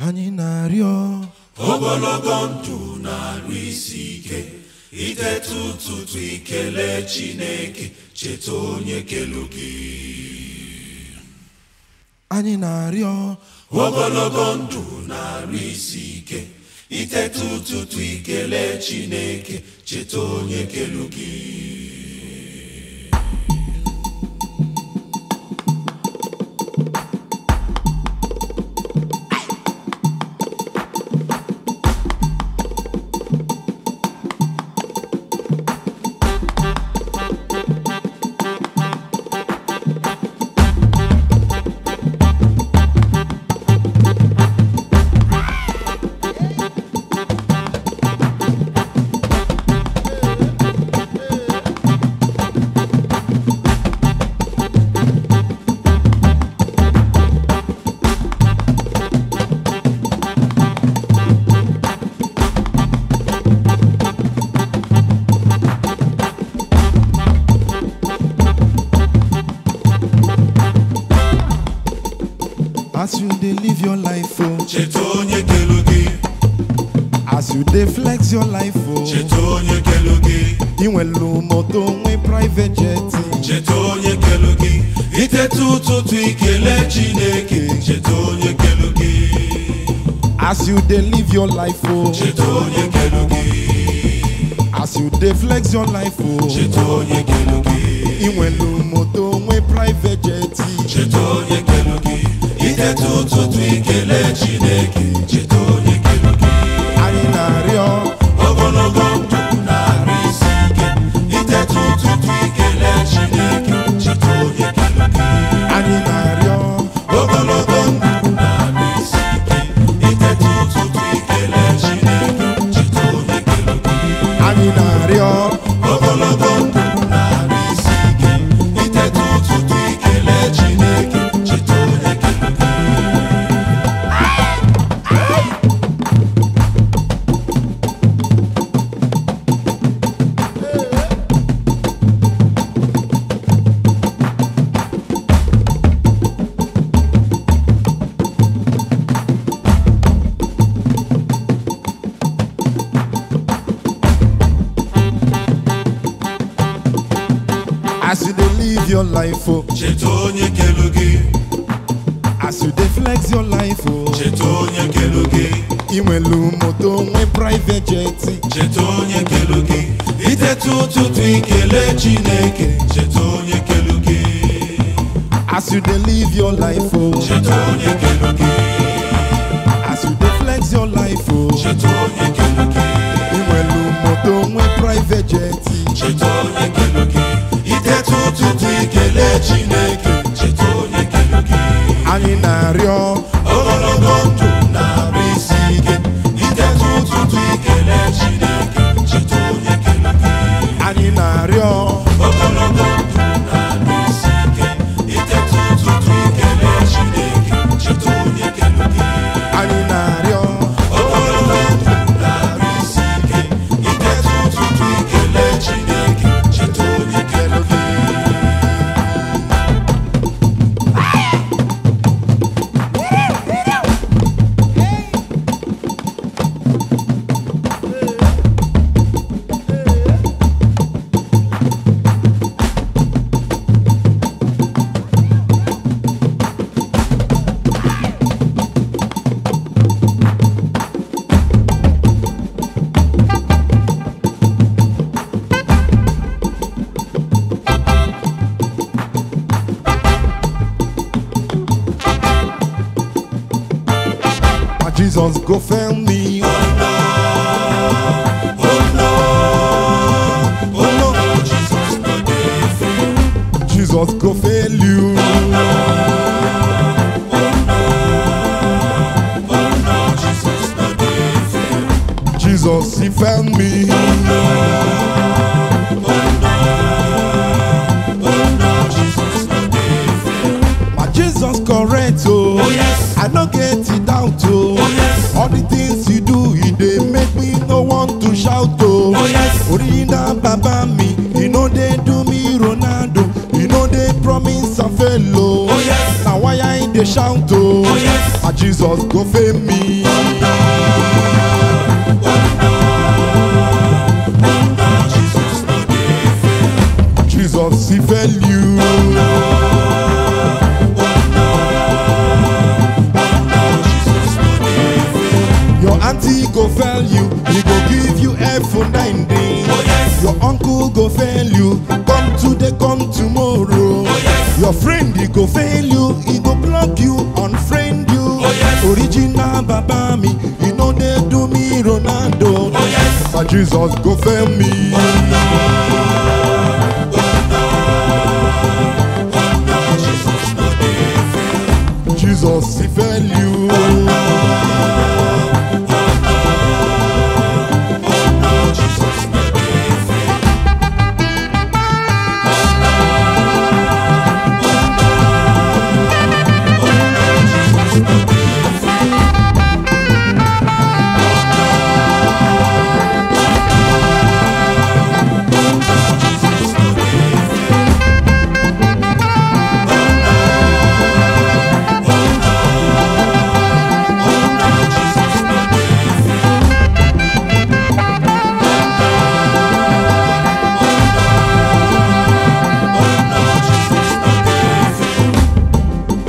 anyị na-arịọ ogologo ndụ na-arụ isi ike iteta ụtụtụ ikele chineke cheta onye kelu gị anyị na-arịọ ogologo ndụ na-arụ isi ike iteta ụtụtụ ikele chineke cheta onye kelu gị as you dey live your life o cheta onye kelu gị as you dey flex your life o cheta onye kelu gị ị nwelu moto nwe private jet cheta onye kelu gị iteta ụtụtụ ikele chineke cheta onye kelu gị as you dey live your life o cheta onye kelu gị as you dey flex your life o cheta onye kelu gị ị nwelu moto nwe private jet cheta onye kelu gị iteta ụtụtụ ikele chineke cheta onye kelu gị anyị na-arịọ ogologo ndụ na-arụ isi ike iteta ụtụtụ ikele chineke cheta onye kelu gị anyị na-arịọ ogologo ndụ na-arụ isi ike iteta ụtụtụ ikele chineke cheta onye kelu gị anyị na-arịọ ogologo ndụ na-arụ isi ike iteta ụtụtụ ikele chineke cheta onye kelu gị as you dey live your life o cheta onye kelu gị as you dey flex your life o cheta onye kelu gị ị nwelu moto nwe private jet cheta onye kelu gị iteta ụtụtụ ikele chineke cheta onye kelu gị as you dey live your life o cheta onye kelu gị as you dey flex your life o cheta onye kelu gị ị nwelu moto nwe private jet cheta onye kelu gị iteta ụtụtụ ikele chineke cheta onye kelu gị anyị na-arịọ ogologo ndụ na-arụ isi ike iteta ụtụtụ ikele chineke cheta onye kelu gị anyị na-arịọ ogologo ndụ na-arụ isi ike iteta ụtụtụ ikele chineke cheta onye kelu gị anyị na-arịọ ogologo ndụ na-arụ isi ike iteta ụtụtụ ikele chineke cheta onye kelu gị ma jesus go fail me oh no oh no jesus no dey fail jesus go fail you oh no jesus no dey fail jesus he fail me oh no jesus no dey fail ma jesus correct o Oh, yes. i no get it doubt o Oh, yes. all the things you do e dey make me no want to shout o Oh, yes. original baba mi e no dey do me ronaldo e no dey promise am fail o Oh, yes. na why i dey shout o Oh, yes. ma jesus go fail me go fail you, he go give you F for 90. Oh, yes. Your uncle go fail you, come today, come tomorrow. Oh, yes. Your friend he go fail you, he go block you, unfriend you. Oh, yes. Original Baba me, he know they do me Ronaldo. Oh, yes. But Jesus go fail me. Jesus no dey fail. Jesus he fail you. Jesus no dey fail. Jesus no dey fail. Jesus no dey fail. Jesus no dey fail. Jesus no dey fail.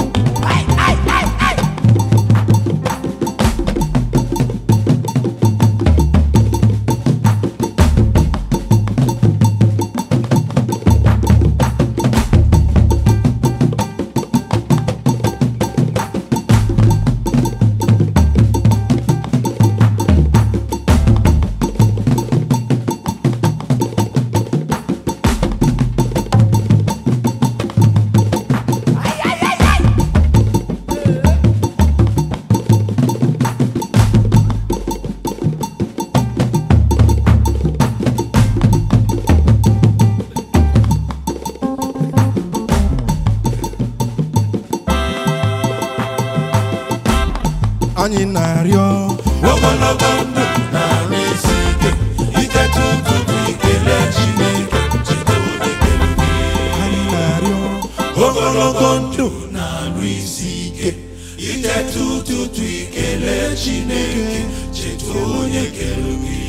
Anyị na-arịọ ogologo ndụ na-arụ isi ike itete ụtụtụ ikele chineke cheta onye kere gị anyị na-arịọ ogologo ndụ na-arụ isi ike itete ụtụtụ ikele chineke cheta onye kere gị